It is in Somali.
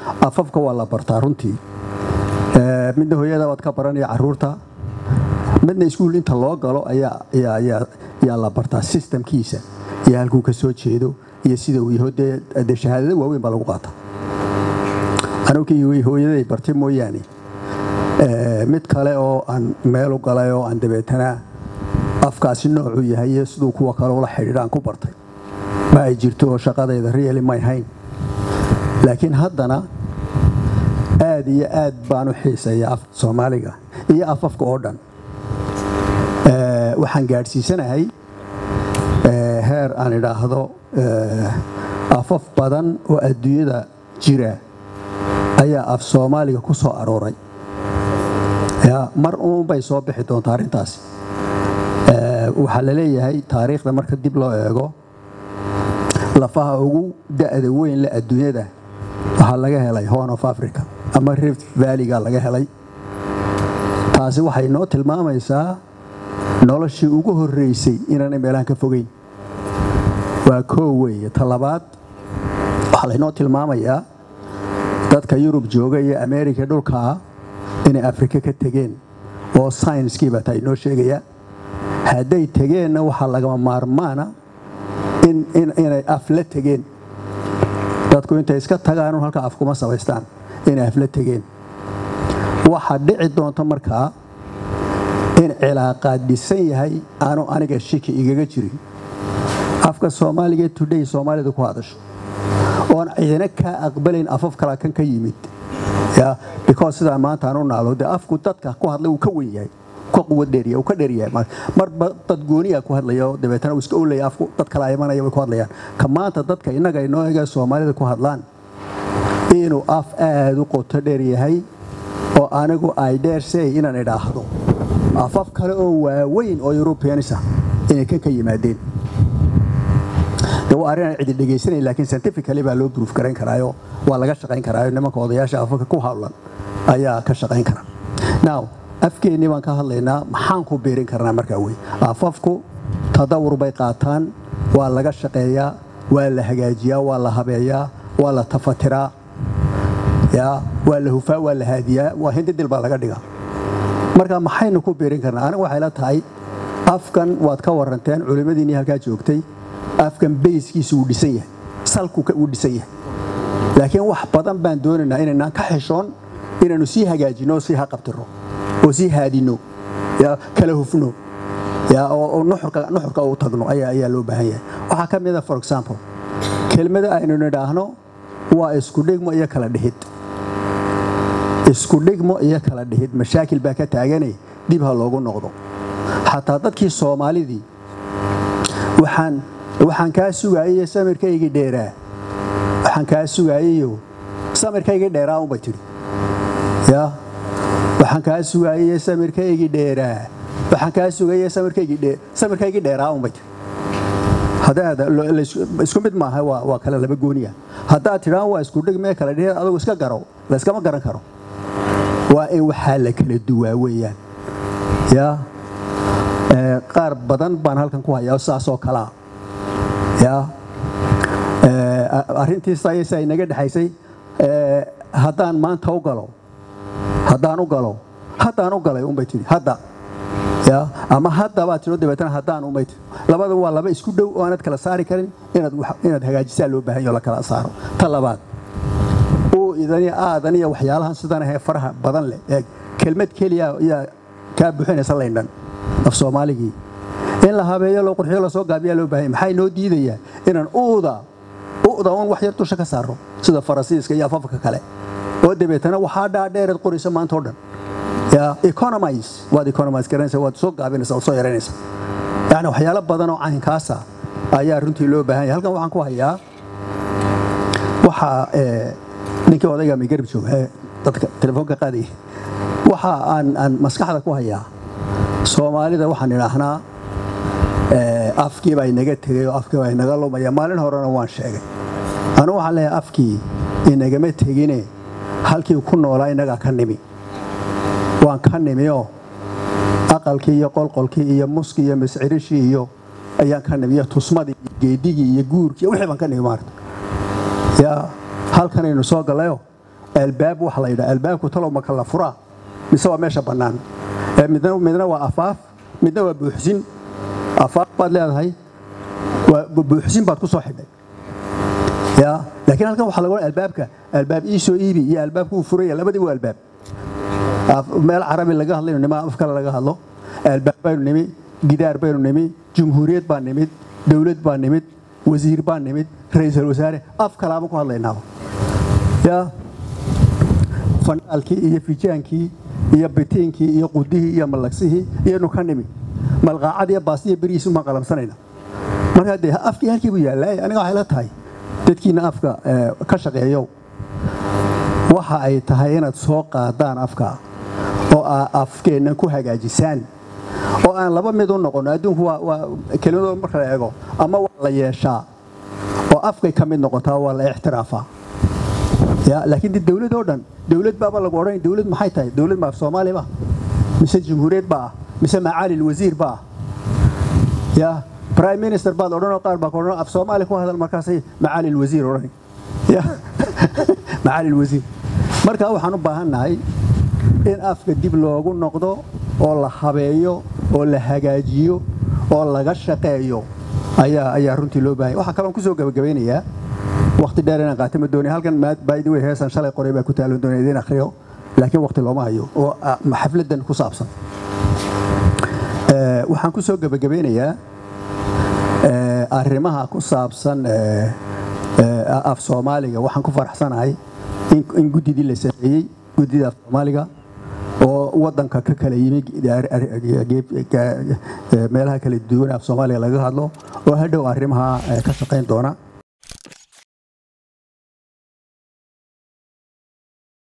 afafka waa la bartaa runtii midna hooyada waad ka baranaya caruurta midna iskuul inta loo galo ayaa la bartaa sistamkiisa iyo halkuu ka soo jeedo iyo sida uu yaho dee shahaadada waaweyn baa lagu qaata anugii hooyaday bartay mooyaane mid kale oo aan meelu galay oo aan dabeetana afkaasi noocuu yahay iyo siduu kuwa kale ula xidhiidhaan ku bartay ma ay jirto oo shaqadayda reali may hayn laakiin haddana aad iyo aad baan u xiiseeya afka soomaaliga iyo afafka oo dhan waxaan gaadhsiisanahay heer aan idhaahdo afaf badan oo adduunyada jira ayaa af soomaaliga ku soo arooray mar uunbay soo bixi doontaa arrintaasi waxaa la leeyahay taariikhda marka dib loo eego lafaha ugu da'da weyn le adduunyada waxaa laga helay horn of africa ama rift valleyga laga helay taasi waxay noo tilmaamaysaa noloshii ugu horreysay inaanay meelahan ka fogeyn waa koo weeye ta labaad waxaa laynoo tilmaamayaa dadka yurub jooga iyo amerika dhulkaa inay afrika ka tegeen oo saynskiiba taa inoo sheegaya hadday tegeenna waxaa lagama maarmaana inay af la tegeen dadku intay iska tagaanu halkaa af kuma samaystaan inay af la tegeen waxaa dhici doonta markaa in cilaaqaad dhisan yahay aanu aniga shiki igaga jirin afka soomaaliga today soomaalida ku hadasho oon ciidana kaa aqbalayn afaf kalaa kan ka yimid because sidaa maanta aan u naalo dee afku dadka ku hadlay uu ka wen yahay ka quwad dheeriya uu ka dheeryahay marba dad gooniya ku hadlaya dabeetana uu iska olaya afku dad kala imanaya way ku hadlayaan ka maanta dadka innaga inoo ega soomaalida ku hadlaan inuu af aada u qoto dheer yahay oo anigu ay dheersey inaan idhaahdo afaf kale oo waaweyn oo yurubiyanisa inay kan ka yimaadeen de waa arrin aan cidi dhegaysanayn laakiin scientifically baa loo bruuf garayn karaayo waa laga shaqayn karaayo nimanka odayaasha afafka ku hawlan ayaa ka shaqayn kara now afkeennii baan ka hadlaynaa maxaan ku biirin karnaa markaa wey afafku tadawur bay qaataan waa laga shaqeeyaa waa la hagaajiyaa waa la habeeyaa waa la tafatiraa waa la hufaa waa la haadiyaa waa hindidil baa laga dhigaa marka maxaynu ku biirin karnaa anigu waxay la tahay afkan waad ka waranteen culimmadiinii halkaa joogtay afkan bayskiisu wuu dhisan yahay salku wuu dhisan yahay laakiin wax badan baan doonaynaa inaynaan ka xishoon inaannu sii hagaajinno oo sii haqabtiro oo sii haadinno kala hufno oo nuxurka u tagno ayaa loo baahan yahay waxaa ka mida for example kelmada aynu nidhaahno waa iskudhigmo iyo kala dhihid iskudhigmo iyo kala dhihid mashaakil baa ka taaganay dib ha loogu noqdo xataa dadkii soomaalidii waxaan kaa sugaayay samirkaygii dheeraa waxaan kaa sugaayayo samirkaygii dheeraa unbay tidhi ya waxaan kaa sugaayay samirkaygii dheeraa waxaan kaa sugayay samirkaygii dheeraa unbay tidhi isku mid maaha waa kale laba gooniya haddaad tidhaan waa isku dhigmee kala dhiheed adugu iska garo layskama garan karo waa in waxaa la kala duwaa weeyaan ya qaar badan baan halkan ku hayaa saasoo kalaa ya arrintiisa inaga dhexaysay haddaan maanta u galo haddaan u galo haddaan u galay unbay tidhi hadda ya ama hadda baad tidho dabeetana haddaan unbay tidhi labada waa laba isku dhow oo aanad kala saari karin inaad hagaajisaa loo baahan yaho la kala saaro ta labaad uu idaniyo aadan iyo waxyaalahan sidan ahee faraha badan leh ee kelmad keliya ayaa kaa buuxinaysa laydhan af soomaaligii in la habeeyo loo qurxiyo lasoo gaabiyaa loo baahanya maxay noo diidayaa inaan uuda u'da un wax yar dusha ka saaro sida farasiiska iyo afafka kale oo dabeetana waxaa dhaadheereed qoraysa maanta o dhan economise waad economise garanaysa waad soo gaabinaysa waad soo yaraynaysa yacni waxyaalo badan oo caynkaasa ayaa runtii loo baahan yahay halkan waxaan ku hayaa waxaa ninkii odayga migarib jooga ee dadka telefoonka qaadaya waxa aan aan maskaxda ku hayaa soomaalida waxaan idhaahnaa afkii baa inaga tegay oo afkii baa inaga lumaya maalin horena waan sheegay anugu waxaan leeyahay afkii inagama tegine halkii ku noolaa inagaa ka nimi waan ka nimioo aqalkii iyo qolqolkii iyo muskii iyo mascirishii iyo ayaan ka nimi iyo tusmadii iyo geedigii iyo guurkii wixii baan ka nimi maarta yaa halkanaynu soo gallayo albaab waxa la yidhaha albaabku talow ma kala furaa mise waa meesha bannaan midna midna waa afaaf midna waa buuxsin afaaf baad leedahay waa buuxsin baad ku soo xidhay ya laakiin halkan waxaa laga odhan albaabka albaab ii soo iibi iyo albaabku uu furaya labadii waa albaab meel carabi laga hadlayno nima af kale laga hadlo albaab baynu nimi gidaar baynu nimi jumhuuriyad baa nimid dowlad baa nimid wasiir baa nimid ra-iisul wasaare af kalaama ku hadlaynaaba ya fandhaalkii iyo fijaankii iyo bitiinkii iyo qudihii iyo mallagsihii iyanu ka nimi malqaacad iyo baasiya berihiisu maan qalamsanayna markaa dee afkii halkii buu yaallaa aniga waxay la tahay dadkiina afka ka shaqeeyow waxa ay tahay inaad soo qaadaan afka oo aa afkeennan ku hagaajisaan oo aan laba mid u noqono adduunku waa kelimadooda marka la eego ama waa la yeeshaa oo afkay ka mid noqotaa waa la ixtiraafaa ya laakiin de dowlad oo dhan dowlad baaba lagu odhan dowlad maxay tahay dowlad ma af soomaali ba mise jumhuuriyad ba ah mise macaali wasiir ba ah ya prime minister baad odhanoo qaar baa odhan af soomaali ku hadal markaasay macaali wasiir odhan ya macaali wasiir marka waxaan u baahannahay in afka dib loogu noqdo oo la habeeyo oo la hagaajiyo oo laga shaqeeyo ayaa ayaa runtii loo baahanya waxaa kaloon kusoo gabagabeynayaa waqti dheer inaan qaata ma doonay halkan baidi wey heesan shalay qoray baa ku taalan doonay idiin akhriyo laakiin waqti looma hayo oo xafladan ku saabsan waxaan ku soo gabagabeynayaa arrimaha ku saabsan af soomaaliga waxaan ku faraxsanahay in guddidii la sameeyey guddida af soomaaliga oo wadanka ka kala yimi meelaha kala duwan af soomaaliga laga hadlo oo hadhow arrimaha ka shaqayn doona